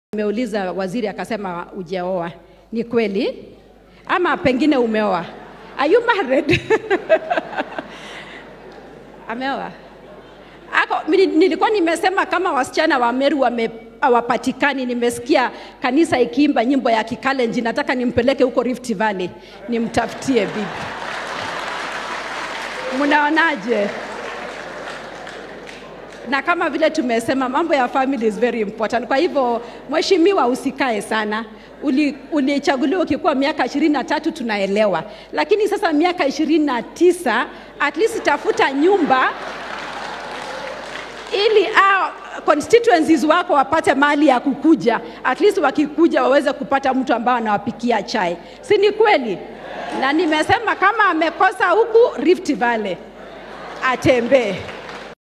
Nimeuliza waziri akasema ujaoa. Ni kweli ama pengine umeoa? Are you married? Ameoa? Ako, mini- nilikuwa nimesema kama wasichana wa Meru wame hawapatikani. Nimesikia kanisa ikiimba nyimbo ya Kikalenjin, nataka nimpeleke huko Rift Valley nimtafutie bibi. Mnaonaje? na kama vile tumesema mambo ya family is very important. Kwa hivyo mheshimiwa, usikae sana. Uli- Ulichaguliwa ukikuwa miaka ishirini na tatu tunaelewa, lakini sasa miaka ishirini na tisa at least tafuta nyumba ili ah, constituencies wako wapate mali ya kukuja, at least wakikuja waweze kupata mtu ambao anawapikia chai, si ni kweli? Na nimesema kama amekosa huku Rift Valley atembee.